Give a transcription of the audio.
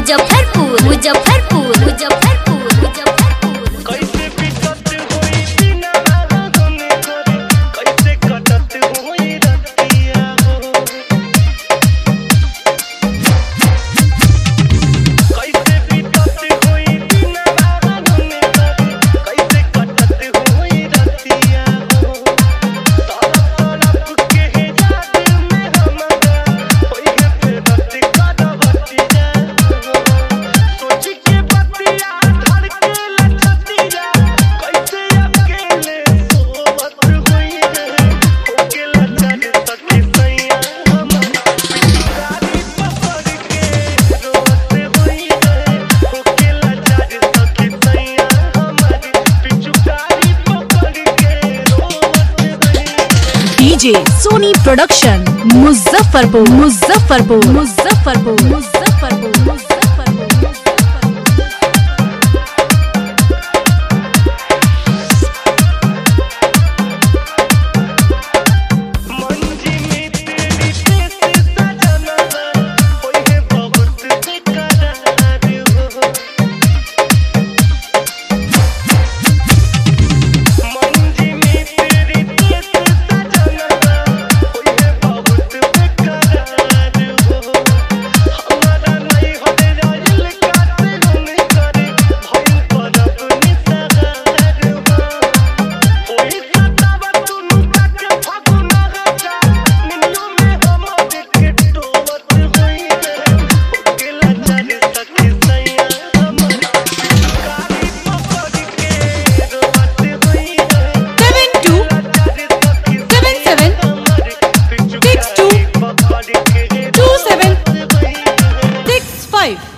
मुजफ्फरपुर मुजफ्फरपुर मुजफ्फरपुर मुजफ्फरपुर कैसे बिकत होई दिनवा गम करे कैसे कटत होई रतिया हो कैसे बिकत होई दिनवा गम करे कैसे कटत होई रतिया हो तरफ तरफ के याद में हमरा होई है फेरत करवतिया हो सोच के बतिया धड़के लचतिया कैसे अकेले सोवत हुई है होके लचर सके सैया हमारा गाड़ी पकड़ के रोवत हुई है होके लचर सके सैया हमारी पिछु गाड़ी पकड़ के रोवत हुई है डीजे सोनी प्रोडक्शन मुजफ्फरपुर मुजफ्फरपुर मुजफ्फरपुर मुजफ्फरपुर मुजफ्फरपुर मंजी में तेरी पेश सजना होई है बहुत बेकरार हो मंजी में तेरी पेश सजना होई है बहुत बेकरार हो हमारा नहीं होने जाइल काते गुन करे भइल परब निसगार हो ओही सतावा तुनु तक फागुना गजा निन्नो में हम के टोवत होई है ओकेला चल सके सैया हमारा गाड़ी पकड़ के रोवत होई है seven two seven seven seven six two पकड़ के टू सेवन होई है सिक्स फाइव